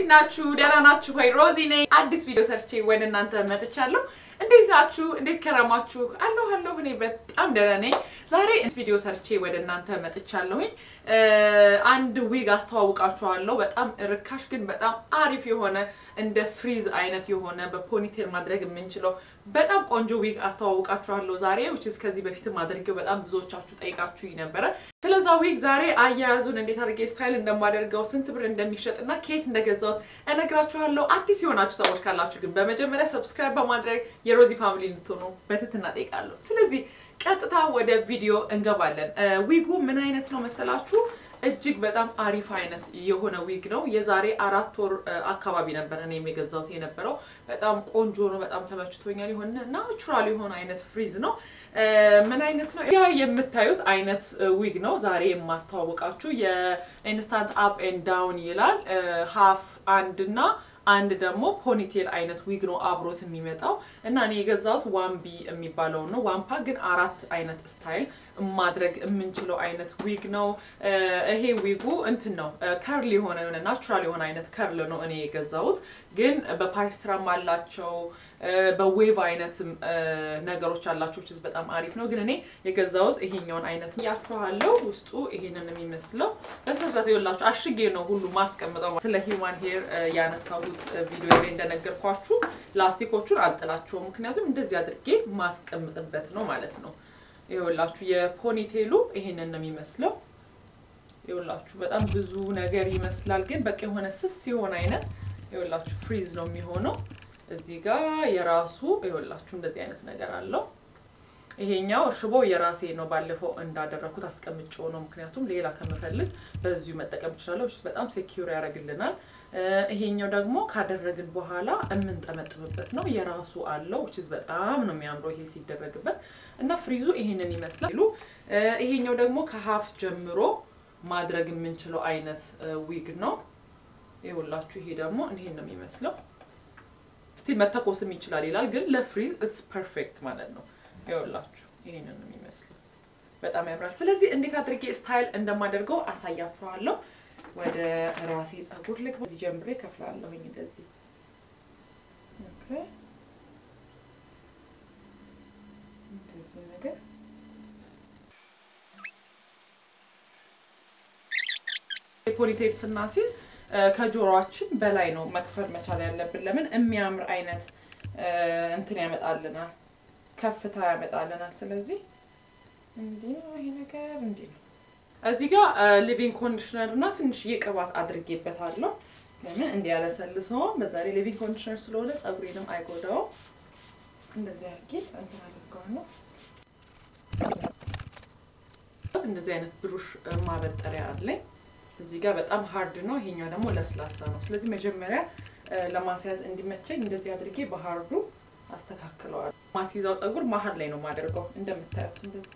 ናችሁ? ደህና ናችሁ ወይ? ሮዚ ነኝ። አዲስ ቪዲዮ ሰርቼ ወደ እናንተ መጥቻለሁ። እንዴት ናችሁ? እንዴት ከረማችሁ? አለሁ አለሁ። እኔ በጣም ደህና ነኝ። ዛሬ ቪዲዮ ሰርቼ ወደ እናንተ መጥቻለሁኝ። አንድ ዊግ አስተዋውቃችኋለሁ። በጣም ርካሽ ግን በጣም አሪፍ የሆነ እንደ ፍሪዝ አይነት የሆነ በፖኒቴል ማድረግ የምንችለው በጣም ቆንጆ ዊግ አስተዋውቃችኋለሁ ዛሬ which is ከዚህ በፊትም አድርጌው በጣም ብዙዎቻችሁ ጠይቃችሁኝ ነበረ። ስለዛ ዊግ ዛሬ አያያዙን እንዴት አድርጌ ስታይል እንደማደርገው ስንት ብር እንደሚሸጥ እና ከየት እንደገዛሁት እነግራችኋለሁ። አዲስ የሆናችሁ ሰዎች ካላችሁ ግን በመጀመሪያ ሰብስክራይብ በማድረግ የሮዚ ፋሚሊ እንድትሆኑ በትህትና ጠይቃለሁ። ስለዚህ ቀጥታ ወደ ቪዲዮ እንገባለን። ዊጉ ምን አይነት ነው መሰላችሁ? እጅግ በጣም አሪፍ አይነት የሆነ ዊግ ነው። የዛሬ አራት ወር አካባቢ ነበር እኔም የገዛሁት የነበረው። በጣም ቆንጆ ነው። በጣም ተመችቶኛል። የሆነ ናቹራል የሆነ አይነት ፍሪዝ ነው። ምን አይነት ነው? ያ የምታዩት አይነት ዊግ ነው ዛሬ የማስተዋወቃችሁ። የኢንስታንት አፕ ኤንድ ዳውን ይላል። ሀፍ አንድ እና አንድ ደግሞ ፖኒቴል አይነት ዊግ ነው አብሮት የሚመጣው እና እኔ የገዛሁት ዋንቢ የሚባለው ነው። ዋምፓ ግን አራት አይነት ስታይል ማድረግ የምንችለው አይነት ዊግ ነው። ይሄ ዊጉ እንትን ነው ከርል የሆነ የሆነ ናቹራል የሆነ አይነት ከርል ነው እኔ የገዛሁት። ግን በፓይስትራም አላቸው በዌቭ አይነት ነገሮች አላቸው ችዝ በጣም አሪፍ ነው። ግን እኔ የገዛሁት ይሄኛውን አይነት ያችኋለሁ። ውስጡ ይሄንን የሚመስለው በስነስርዓት የወላችሁ አሽጌ ነው ሁሉ ማስቀምጠው። ስለ ሂውማን ሄር ያነሳሁት ቪዲዮ ላይ እንደነገርኳችሁ ላስቲኮቹን አልጥላቸውም፣ ምክንያቱም እንደዚህ አድርጌ ማስቀምጥበት ነው ማለት ነው። ይኸውላችሁ የፖኒቴሉ ይሄንን ነው የሚመስለው። ይኸውላችሁ በጣም ብዙ ነገር ይመስላል፣ ግን በቃ የሆነ ስስ የሆነ አይነት ይኸውላችሁ ፍሪዝ ነው የሚሆነው። እዚህ ጋር የራሱ ይኸውላችሁ እንደዚህ አይነት ነገር አለው። ይሄኛው ሽቦ የራሴ ነው። ባለፈው እንዳደረኩት አስቀምጬው ነው፣ ምክንያቱም ሌላ ከምፈልግ በዚሁ መጠቀም እችላለሁ። በጣም ሴኪዩር ያደርግልናል። ይሄኛው ደግሞ ካደረግን በኋላ የምንጠመጥምበት ነው። የራሱ አለው ችዝ በጣም ነው የሚያምረው ይሄ ሲደረግበት እና ፍሪዙ ይሄንን ይመስላል። ይሄኛው ደግሞ ከሀፍ ጀምሮ ማድረግ የምንችለው አይነት ዊግ ነው። ይኸውላችሁ ይሄ ደግሞ ይሄን ነው የሚመስለው። ስቲል መተኮስም ይችላል ይላል፣ ግን ለፍሪዝ ኢትስ ፐርፌክት ማለት ነው። ይኸውላችሁ ይሄንን ነው የሚመስለው። በጣም ያምራል። ስለዚህ እንዴት አድርጌ ስታይል እንደማደርገው አሳያችኋለሁ። ወደ ራሴ ጸጉር ልግባ። እዚህ ጀምሬ ከፍላለሁኝ እንደዚህ ኦኬ። እንደዚህ ነገር ፖኒቴል ስናሲዝ ከጆሮአችን በላይ ነው መክፈል መቻል ያለብን። ለምን የሚያምር አይነት እንትን ያመጣልናል፣ ከፍታ ያመጣልናል። ስለዚህ እንዲህ ነው ይሄ ነገር እንዲህ ነው። እዚህ ጋር ሊቪንግ ኮንዲሽነር እና ትንሽዬ ቅባት አድርጌበታለሁ። ለምን እንዲያለሰልሰው፣ በዛ ላይ ሊቪንግ ኮንዲሽነር ስለሆነ ፀጉሬንም አይጎዳውም። እንደዚህ አድርጌ እንትን አድርገዋለሁ። እንደዚህ አይነት ብሩሽ ማበጠሪያ አለኝ። እዚህ ጋር በጣም ሀርድ ነው፣ ይሄኛው ደግሞ ለስላሳ ነው። ስለዚህ መጀመሪያ ለማስያዝ እንዲመቸኝ እንደዚህ አድርጌ በሀርዱ አስተካክለዋል። ማስይዛው ፀጉር መሀል ላይ ነው የማደርገው እንደምታዩት እንደዚህ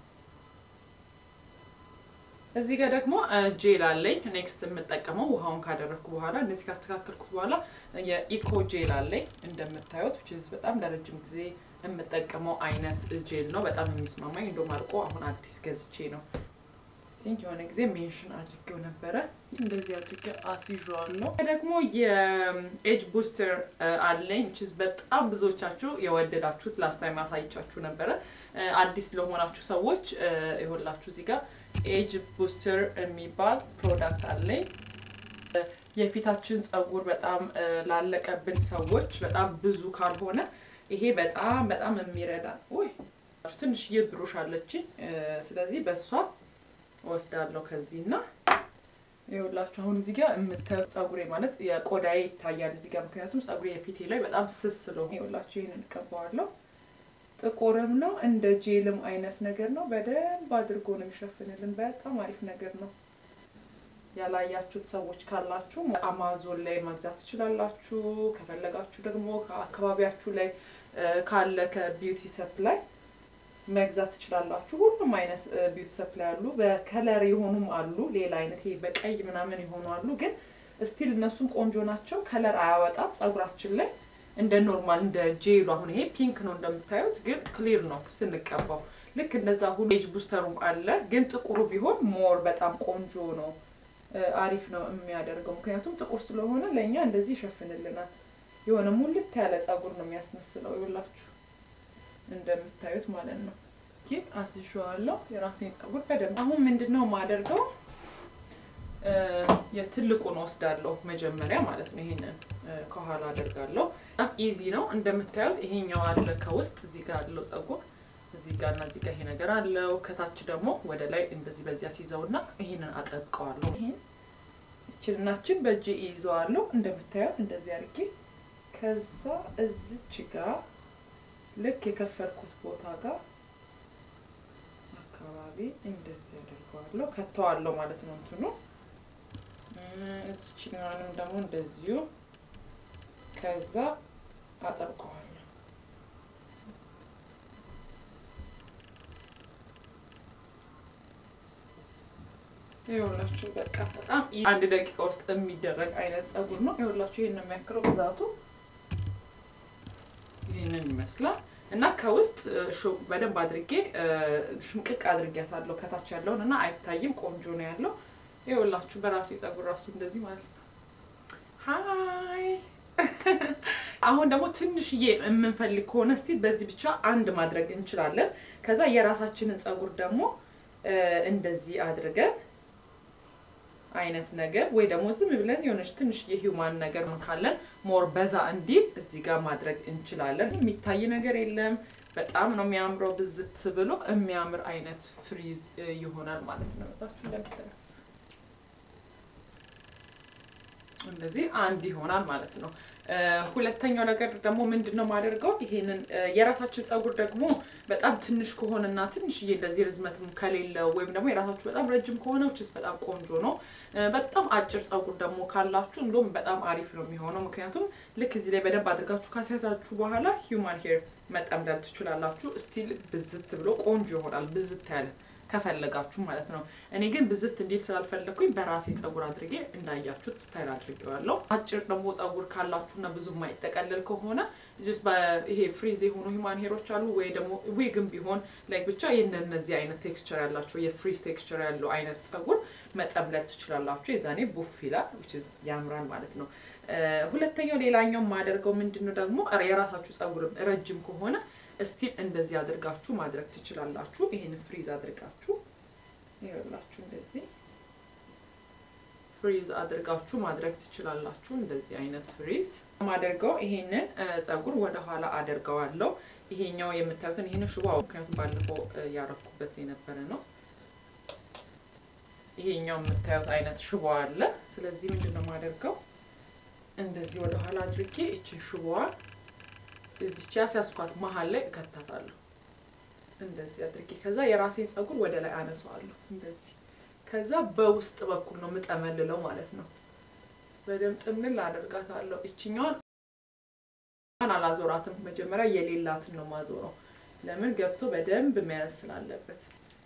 እዚህ ጋር ደግሞ ጄል አለኝ። ኔክስት የምጠቀመው ውሃውን ካደረግኩ በኋላ እንደዚህ ካስተካከልኩት በኋላ የኢኮ ጄል አለኝ እንደምታዩት ችዝ በጣም ለረጅም ጊዜ የምጠቀመው አይነት ጄል ነው። በጣም የሚስማማኝ እንደውም አልቆ አሁን አዲስ ገዝቼ ነው ቲንክ የሆነ ጊዜ ሜንሽን አድርጌው ነበረ። እንደዚህ አድርጌ አስይዤዋለሁ። ደግሞ የኤጅ ቡስተር አለኝ ችዝ በጣም ብዙዎቻችሁ የወደዳችሁት ላስት ታይም አሳይቻችሁ ነበረ። አዲስ ለሆናችሁ ሰዎች ይሆላችሁ እዚህ ጋር ኤጅ ቡስተር የሚባል ፕሮዳክት አለኝ። የፊታችን ፀጉር በጣም ላለቀብን ሰዎች በጣም ብዙ ካልሆነ ይሄ በጣም በጣም የሚረዳ ወይ ትንሽዬ ብሩሽ አለችኝ። ስለዚህ በእሷ ወስዳለሁ ከዚህ እና ይኸውላችሁ አሁን እዚህ ጋር የምታዩት ፀጉሬ ማለት የቆዳዬ ይታያል እዚህ ጋር ምክንያቱም ፀጉሬ የፊቴ ላይ በጣም ስስ ስለሆነ ይኸውላችሁ ይህንን እቀባዋለሁ። ጥቁርም ነው እንደ ጄልም አይነት ነገር ነው። በደንብ አድርጎ ነው የሚሸፍንልን። በጣም አሪፍ ነገር ነው። ያላያችሁት ሰዎች ካላችሁ አማዞን ላይ መግዛት ትችላላችሁ። ከፈለጋችሁ ደግሞ ከአካባቢያችሁ ላይ ካለ ከቢዩቲ ሰፕላይ መግዛት ትችላላችሁ። ሁሉም አይነት ቢዩቲ ሰፕላይ አሉ። በከለር የሆኑም አሉ። ሌላ አይነት ይሄ በቀይ ምናምን የሆኑ አሉ። ግን ስቲል እነሱም ቆንጆ ናቸው። ከለር አያወጣም ፀጉራችን ላይ እንደ ኖርማል እንደ ጄሉ አሁን ይሄ ፒንክ ነው እንደምታዩት፣ ግን ክሊር ነው ስንቀባው። ልክ እንደዛ ሁሉ ኤጅ ቡስተሩም አለ፣ ግን ጥቁሩ ቢሆን ሞር በጣም ቆንጆ ነው አሪፍ ነው የሚያደርገው። ምክንያቱም ጥቁር ስለሆነ ለእኛ እንደዚህ ይሸፍንልናል። የሆነ ሙልት ያለ ጸጉር ነው የሚያስመስለው። ይኸውላችሁ እንደምታዩት ማለት ነው። ይህ አስሸዋለሁ የራሴን ጸጉር በደንብ። አሁን ምንድን ነው የማደርገው? የትልቁን ወስዳለሁ መጀመሪያ ማለት ነው። ይሄንን ከኋላ አደርጋለሁ። በጣም ኢዚ ነው እንደምታዩት። ይሄኛው አለ ከውስጥ እዚህ ጋር ያለው ጸጉር እዚህ ጋር እና እዚህ ጋር ይሄ ነገር አለው። ከታች ደግሞ ወደ ላይ እንደዚህ በዚያ ሲይዘውና ይሄንን አጠብቀዋለሁ። ይሄን እችልናችን በእጅ ይይዘዋለሁ እንደምታዩት እንደዚህ አድርጌ ከዛ እዚች ጋር ልክ የከፈልኩት ቦታ ጋር አካባቢ እንደዚህ አደርገዋለሁ። ከተዋለሁ ማለት ነው እንትኑ እዚችኛዋንም ደግሞ እንደዚሁ ከዛ አጠብቀዋለሁ። ይኸውላችሁ በቃ በጣም አንድ ደቂቃ ውስጥ የሚደረግ አይነት ጸጉር ነው። ይኸውላችሁ ይሄን ነው የሚያክለው ብዛቱ ይህንን ይመስላል እና ከውስጥ በደንብ አድርጌ ሽምቅቅ አድርጌያታለሁ ከታች ያለውን እና አይታይም። ቆንጆ ነው ያለው። ይኸውላችሁ በራሴ ጸጉር ራሱ እንደዚህ ማለት ነው። ሀይ አሁን ደግሞ ትንሽዬ የምንፈልግ ከሆነ እስቲ በዚህ ብቻ አንድ ማድረግ እንችላለን። ከዛ የራሳችንን ጸጉር ደግሞ እንደዚህ አድርገን አይነት ነገር ወይ ደግሞ ዝም ብለን የሆነች ትንሽ የሂውማን ነገር ካለን ሞር በዛ እንዲል እዚህ ጋር ማድረግ እንችላለን። የሚታይ ነገር የለም። በጣም ነው የሚያምረው። ብዝት ብሎ የሚያምር አይነት ፍሪዝ ይሆናል ማለት ነው። ታችሁ እንደምታዩት እንደዚህ አንድ ይሆናል ማለት ነው። ሁለተኛው ነገር ደግሞ ምንድን ነው የማደርገው? ይሄንን የራሳችን ጸጉር ደግሞ በጣም ትንሽ ከሆነና ትንሽዬ እንደዚህ ርዝመትም ከሌለው ወይም ደግሞ የራሳችሁ በጣም ረጅም ከሆነ ውችስ በጣም ቆንጆ ነው። በጣም አጭር ጸጉር ደግሞ ካላችሁ እንደውም በጣም አሪፍ ነው የሚሆነው። ምክንያቱም ልክ እዚህ ላይ በደንብ አድርጋችሁ ካስያዛችሁ በኋላ ሂውማን ሄር መጠምደል ትችላላችሁ። ስቲል ብዝት ብሎ ቆንጆ ይሆናል። ብዝት ያለ ከፈለጋችሁ ማለት ነው። እኔ ግን ብዝት እንዲል ስላልፈለግኩኝ በራሴ ጸጉር አድርጌ እንዳያችሁት ስታይል አድርጌዋለሁ። አጭር ደግሞ ጸጉር ካላችሁና ብዙ የማይጠቀልል ከሆነ ይሄ ፍሪዝ የሆኑ ሂማን ሄሮች አሉ ወይ ደግሞ ዊግም ቢሆን ላይክ ብቻ የእነዚህ አይነት ቴክስቸር ያላቸው የፍሪዝ ቴክስቸር ያለው አይነት ጸጉር መጠምለል ትችላላችሁ። የዛኔ ቡፍ ይላል ያምራል ማለት ነው። ሁለተኛው ሌላኛው የማደርገው ምንድን ነው ደግሞ የራሳችሁ ጸጉርም ረጅም ከሆነ እስቲል እንደዚህ አድርጋችሁ ማድረግ ትችላላችሁ። ይሄን ፍሪዝ አድርጋችሁ ይኸውላችሁ እንደዚህ ፍሪዝ አድርጋችሁ ማድረግ ትችላላችሁ። እንደዚህ አይነት ፍሪዝ ማደርገው ይሄንን ጸጉር ወደ ኋላ አደርገዋለሁ። ይሄኛው የምታዩትን ይሄንን ሽቦ ምክንያቱም ባለፈው ያረኩበት የነበረ ነው። ይሄኛው የምታዩት አይነት ሽቦ አለ። ስለዚህ ምንድን ነው የማደርገው እንደዚህ ወደ ኋላ አድርጌ እችን ሽቦዋን እዚች ያስያዝኳት መሀል ላይ እከታታለሁ። እንደዚህ አድርጌ ከዛ የራሴን ጸጉር ወደ ላይ አነሳዋለሁ። እንደዚህ ከዛ በውስጥ በኩል ነው የምጠመልለው ማለት ነው። በደንብ ጥምል አደርጋታለሁ። እችኛዋን አላዞራትም። መጀመሪያ የሌላትን ነው ማዞረው። ለምን ገብቶ በደንብ መያዝ ስላለበት።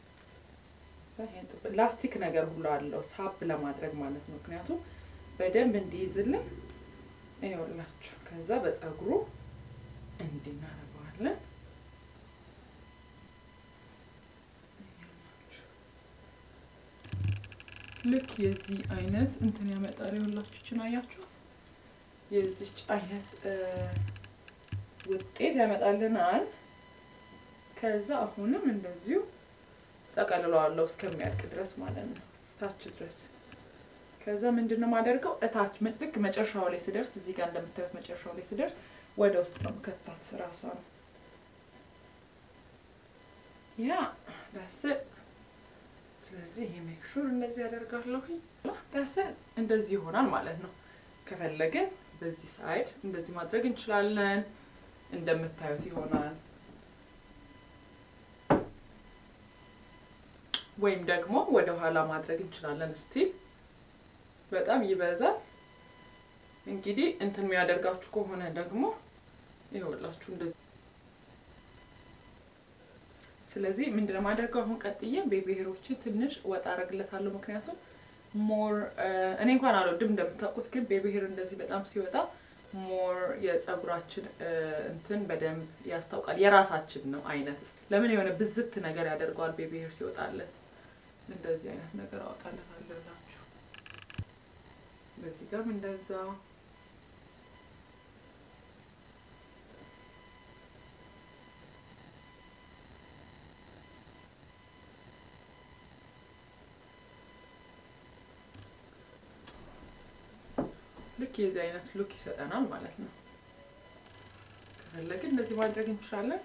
ላስቲክ ነገር ሁሉ አለው ሳብ ለማድረግ ማለት ነው። ምክንያቱም በደንብ እንዲይዝልን ይኸውላችሁ። ከዛ በጸጉሩ እንዲህ እናደርገዋለን። ልክ የዚህ አይነት እንትን ያመጣል። ይኸውላችሁ ይችን አያችሁ፣ የዚች አይነት ውጤት ያመጣልናል። ከዛ አሁንም እንደዚሁ ጠቀልለዋለሁ እስከሚያልቅ ድረስ ማለት ነው፣ ታች ድረስ። ከዛ ምንድን ነው የማደርገው እታች ልክ መጨረሻው ላይ ስደርስ፣ እዚህ ጋር እንደምታዩት መጨረሻው ላይ ስደርስ ወደ ውስጥ ነው ከታት ራሷ ነው ያ ዳስ ስለዚህ ይሄ ሜክ ሹር እንደዚህ ያደርጋለሁኝ ዳስ እንደዚህ ይሆናል ማለት ነው። ከፈለግን በዚህ ሳይድ እንደዚህ ማድረግ እንችላለን። እንደምታዩት ይሆናል። ወይም ደግሞ ወደ ኋላ ማድረግ እንችላለን። ስቲል በጣም ይበዛል። እንግዲህ እንትን የሚያደርጋችሁ ከሆነ ደግሞ ይኸውላችሁ እንደዚህ። ስለዚህ ምንድነው የማደርገው አሁን ቀጥዬ ቤቢ ሄሮችን ትንሽ ወጣ አረግለታለሁ። ምክንያቱም ሞር እኔ እንኳን አልወድም እንደምታውቁት፣ ግን ቤቢ ሄር እንደዚህ በጣም ሲወጣ ሞር የጸጉራችን እንትን በደንብ ያስታውቃል። የራሳችን ነው አይነት ለምን የሆነ ብዝት ነገር ያደርገዋል ቤቢ ሄር ሲወጣለት። እንደዚህ አይነት ነገር አወጣለታለሁ እላችሁ በዚህ ጋርም እንደዛው ልክ የዚህ አይነት ሉክ ይሰጠናል ማለት ነው። ከፈለግን እንደዚህ ማድረግ እንችላለን።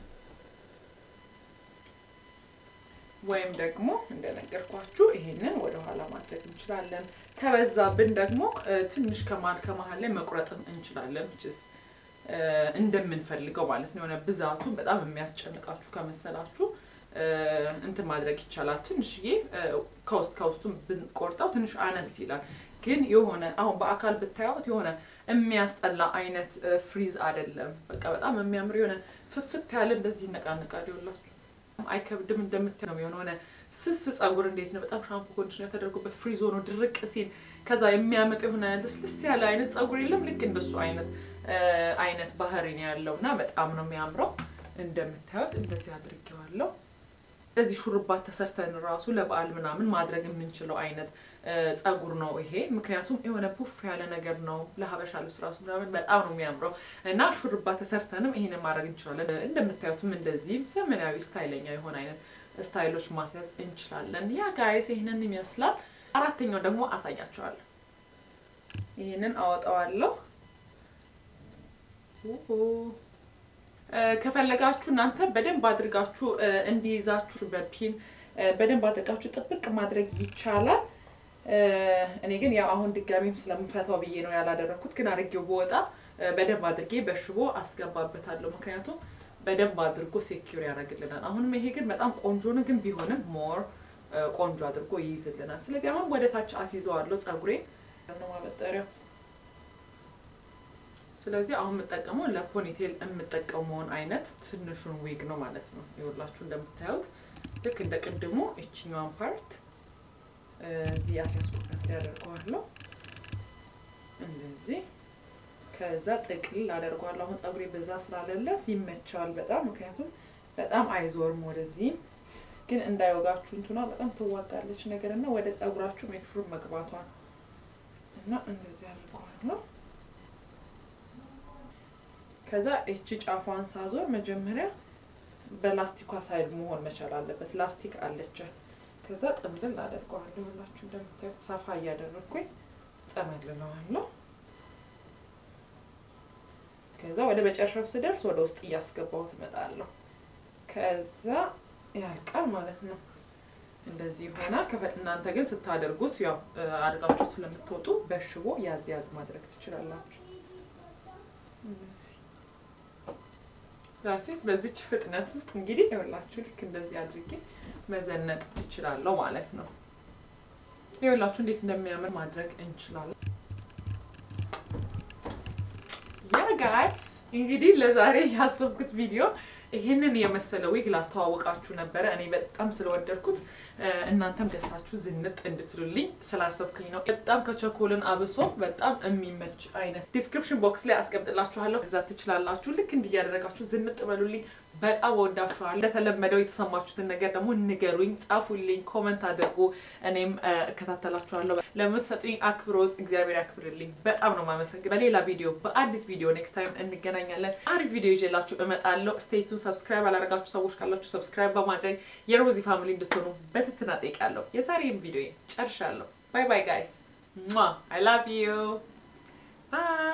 ወይም ደግሞ እንደነገርኳችሁ ይሄንን ወደ ኋላ ማድረግ እንችላለን። ከበዛብን ደግሞ ትንሽ ከመሀል ከመሀል ላይ መቁረጥም እንችላለን። ችስ እንደምንፈልገው ማለት ነው። የሆነ ብዛቱን በጣም የሚያስጨንቃችሁ ከመሰላችሁ እንትን ማድረግ ይቻላል። ትንሽዬ ከውስጥ ከውስጡን ብንቆርጠው ትንሽ አነስ ይላል። ግን የሆነ አሁን በአካል ብታዩት የሆነ የሚያስጠላ አይነት ፍሪዝ አይደለም። በቃ በጣም የሚያምር የሆነ ፍፍት ያለ እንደዚህ ይነቃነቃል። ይኸውላችሁ አይከብድም። እንደምታይ ነው የሆነ ስስ ጸጉር እንዴት ነው በጣም ሻምፖ ኮንዲሽነር ተደርጎበት ፍሪዝ ሆኖ ድርቅ ሲል ከዛ የሚያመጥ የሆነ ልስልስ ያለ አይነት ጸጉር የለም። ልክ እንደሱ አይነት አይነት ባህሪ ነው ያለው እና በጣም ነው የሚያምረው። እንደምታዩት እንደዚህ አድርጌዋለሁ። እንደዚህ ሹርባ ተሰርተን ራሱ ለበዓል ምናምን ማድረግ የምንችለው አይነት ጸጉር ነው ይሄ። ምክንያቱም የሆነ ፑፍ ያለ ነገር ነው ለሀበሻ ልብስ ራሱ ምናምን በጣም ነው የሚያምረው እና ሹርባ ተሰርተንም ይሄንን ማድረግ እንችላለን። እንደምታዩትም እንደዚህም ዘመናዊ ስታይለኛ የሆነ አይነት ስታይሎች ማስያዝ እንችላለን። ያ ጋይስ ይህንን ይመስላል። አራተኛው ደግሞ አሳያቸዋለሁ። ይህንን አወጣዋለሁ። ከፈለጋችሁ እናንተ በደንብ አድርጋችሁ እንዲይዛችሁ በፒን በደንብ አድርጋችሁ ጥብቅ ማድረግ ይቻላል። እኔ ግን ያው አሁን ድጋሚም ስለምፈታው ብዬ ነው ያላደረኩት። ግን አድርጌው በወጣ በደንብ አድርጌ በሽቦ አስገባበታለሁ። ምክንያቱም በደንብ አድርጎ ሴኪር ያደርግልናል። አሁንም ይሄ ግን በጣም ቆንጆ ነው፣ ግን ቢሆንም ሞር ቆንጆ አድርጎ ይይዝልናል። ስለዚህ አሁን ወደ ታች አስይዘዋለሁ ጸጉሬ ነው ማበጠሪያው ስለዚህ አሁን የምጠቀመው ለፖኒቴል የምጠቀመውን አይነት ትንሹን ዊግ ነው ማለት ነው። ይኸውላችሁ እንደምታዩት ልክ እንደ ቅድሙ እችኛዋን ፓርት እዚህ ያስያዝኩበት ላይ አደርገዋለሁ እንደዚህ። ከዛ ጥቅል አደርገዋለሁ። አሁን ጸጉሬ በዛ ስላለለት ይመቻል በጣም ምክንያቱም በጣም አይዞርም ወደዚህም ግን እንዳይወጋችሁ እንትኗ በጣም ትዋጋለች ነገር እና ወደ ጸጉራችሁ ሜክሹር መግባቷን እና እንደዚህ አድርገዋለሁ። ከዛ እቺ ጫፏን ሳዞር መጀመሪያ በላስቲኳ ሳይድ መሆን መቻል አለበት። ላስቲክ አለቻት። ከዛ ጥምልል አደርገዋለሁ። ሁላችሁ እንደምታዩት ሰፋ እያደረግኩኝ ጠመልለዋለሁ። ከዛ ወደ መጨረሻው ስደርስ ወደ ውስጥ እያስገባሁት እመጣለሁ። ከዛ ያልቃል ማለት ነው። እንደዚህ ይሆናል። እናንተ ግን ስታደርጉት ያው አድርጋችሁ ስለምትወጡ በሽቦ ያዝ ያዝ ማድረግ ትችላላችሁ። ራሴት በዚች ፍጥነት ውስጥ እንግዲህ ይኸውላችሁ ልክ እንደዚህ አድርጌ መዘነጥ እችላለሁ ማለት ነው። ይኸውላችሁ እንዴት እንደሚያምር ማድረግ እንችላለን። ያ ጋይስ እንግዲህ ለዛሬ ያሰብኩት ቪዲዮ ይህንን የመሰለ ዊግ ላስተዋወቃችሁ ነበረ። እኔ በጣም ስለወደድኩት እናንተም ገዝታችሁ ዝንጥ እንድትሉልኝ ስላሰብኩኝ ነው። በጣም ከቸኮልን አብሶ በጣም የሚመች አይነት ዲስክሪፕሽን ቦክስ ላይ አስቀምጥላችኋለሁ። እዛ ትችላላችሁ። ልክ እንዲያደረጋችሁ ዝንጥ በሉልኝ። በጣም ወዳችኋል። እንደተለመደው የተሰማችሁትን ነገር ደግሞ ንገሩኝ፣ ጻፉልኝ፣ ኮመንት አድርጉ። እኔም እከታተላችኋለሁ። ለምትሰጡኝ አክብሮት እግዚአብሔር ያክብርልኝ። በጣም ነው የማመሰግነው። በሌላ ቪዲዮ በአዲስ ቪዲዮ ኔክስት ታይም እንገናኛለን። አሪፍ ቪዲዮ ይዤላችሁ እመጣለሁ። ስቴቱ ሰብስክራይብ አላደረጋችሁ ሰዎች ካላችሁ ሰብስክራይብ በማድረግ የሮዚ ፋሚሊ እንድትሆኑ በትህትና እጠይቃለሁ። የዛሬም ቪዲዮ ጨርሻለሁ። ባይ ባይ ጋይስ። አይ ላቭ ዩ ባይ